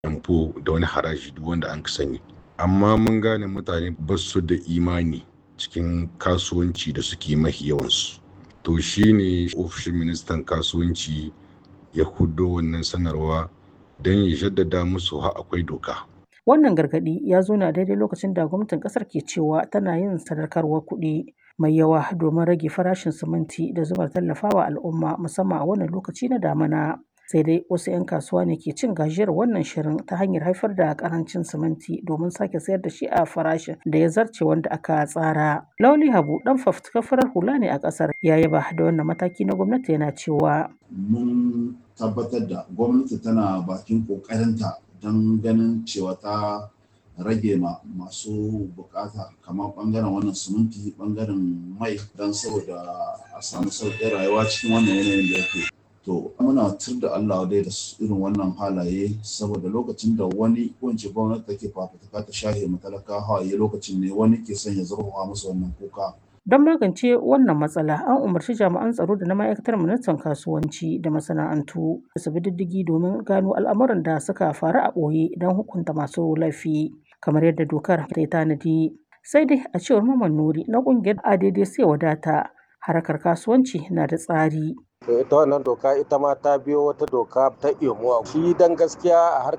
yamfo da wani haraji duk wanda an sani amma mun gane mutane ba su da imani cikin kasuwanci da suke mahi yawansu to shine ofishin ministan kasuwanci ya hudo wannan sanarwa don ya jaddada musu ha akwai doka Wannan gargaɗi ya zo na daidai lokacin da gwamnatin ƙasar ke cewa tana yin sadarkarwar kuɗi mai yawa domin rage farashin siminti da zumar tallafawa al'umma musamman a wannan lokaci na damana. Sai dai wasu 'yan kasuwa ne ke cin gajiyar wannan shirin ta hanyar haifar da karancin siminti domin sake sayar da shi a farashin da ya zarce wanda aka tsara. Lauli Habu dan fafutukar farar hula ne a ƙasar ya yaba da wannan mataki na gwamnati yana cewa. Mun tabbatar da gwamnati tana bakin ƙoƙarinta don ganin cewa ta rage ma masu bukata kamar bangaren wannan siminti bangaren mai don saboda a samu sauƙin rayuwa cikin wannan yanayin da yake to muna tur da Allah dai da irin wannan halaye saboda lokacin da wani wance gwamnati take fafutuka ta shahe matalaka hawaye lokacin ne wani ke son ya zurfafa musu wannan kuka Don magance wannan matsala, an umarci jami'an tsaro da na ma'aikatar ministan kasuwanci da masana'antu da su bi diddigi domin gano al'amuran da suka faru a ɓoye don hukunta masu laifi, kamar yadda dokar ta tanadi. Sai dai a cewar Maman Nuri na ƙungiyar ADD sai wadata harkar kasuwanci na da tsari. ita wannan doka ita ma ta biyo wata doka ta imuwa shi dan gaskiya a